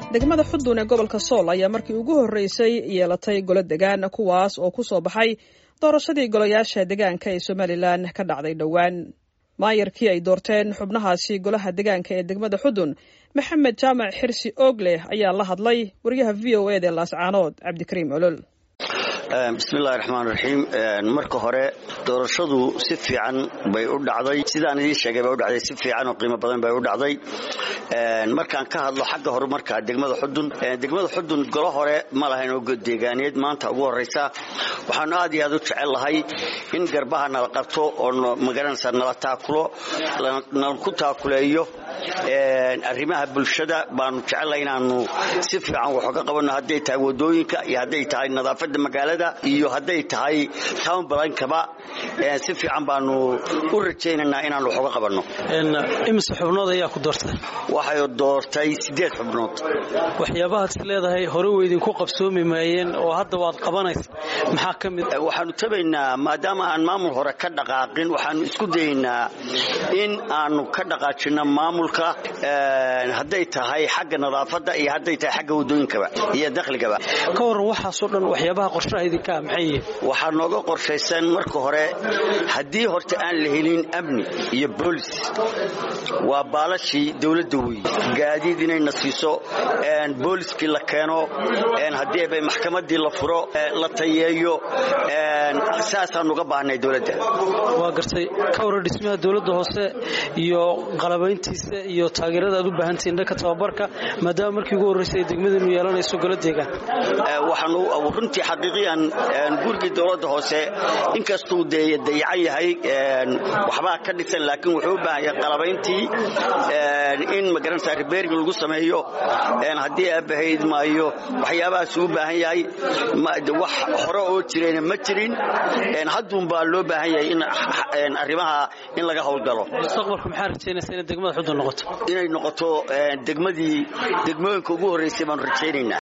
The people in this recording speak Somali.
degmada xudun ee gobolka sool ayaa markii ugu horreysay yeelatay golo degaan kuwaas oo ku soo baxay doorashadii golayaasha degaanka ee somalilan ka dhacday dhowaan maayarkii ay doorteen xubnahaasi golaha degaanka ee degmada xudun maxamed jaamac xirsi oogleh ayaa la hadlay wariyaha v o eda laascaanood cabdikariim olol bismillahi raxmaan raxiim marka hore doorashadu si fiican bay u dhacday sidaan idiin sheegay bay u dhacday si fiican oo qiimo badan bay u dhacday markaan ka hadlo xagga horumarka degmada xudun degmada xudun golo hore ma lahayn oo deegaaneed maanta ugu horraysa waxaanu aad iyo aad u jecel lahay in garbaha nala qabto oo magaranaysa nala taakulo nala ku taakuleeyo arrimaha bulshada baanu jecellahay inaanu si fiican wax uga qabanno hadday tahay wadooyinka iyo hadday tahay nadaafadda magaalada iyo hadday tahay town balankaba si fiican baanu u rajaynaynaa inaanu wax uga qabanno imise xubnood ayaa ku doortay waxay doortay siddeed xubnood waxyaabahaad is leedahay hore weydinku qabsoomi maayeen oo hadda waad qabanaysa maxaa ka mid waxaanu tabaynaa maadaama aan maamul hore ka dhaqaaqin waxaanu isku dayaynaa in aanu ka dhaqaajinno maamulka hadday tahay xagga nadaafadda iyo hadday tahay xagga wadooyinkaba iyo dakhligaba ka waran waxaasoo dhan waxyaabaha qorshaha idinkaa maxay yihiin waxaa nooga qorshaysan marka hore haddii horta aan la helin amni iyo boolis waa baalashii dowladda weeye gaadiid inayna siiso booliskii la keeno haddii bay maxkamadii la furo la tayeeyo saasaan uga baahnay dowladda waa gartay ka waran dhismaha dowladda hoose iyo qalabayntiisa iyo taageerada aad u baahantihiin dhanka tababarka maadaama markii ugu horraysay ay degmadinu yeelanayso golo deegaan waxaanu runtii xaqiiqiyan gurigii dowladda hoose inkastuu dayacan yahay waxbaa ka dhisan laakiin wuxuu u baahan yahay qalabayntii in magaranaysa ribeering lagu sameeyo haddii aabahayd maayo waxyaabahaas u baahan yahay wax hore oo jirayna ma jirin hadduunbaa loo baahan yahay in arrimaha in laga howlgalo mustaqbalku maxaa rajaynaysa inay degmada xudun noqoto inay noqoto degmadii degmooyinka ugu horraysay baanu rajaynaynaa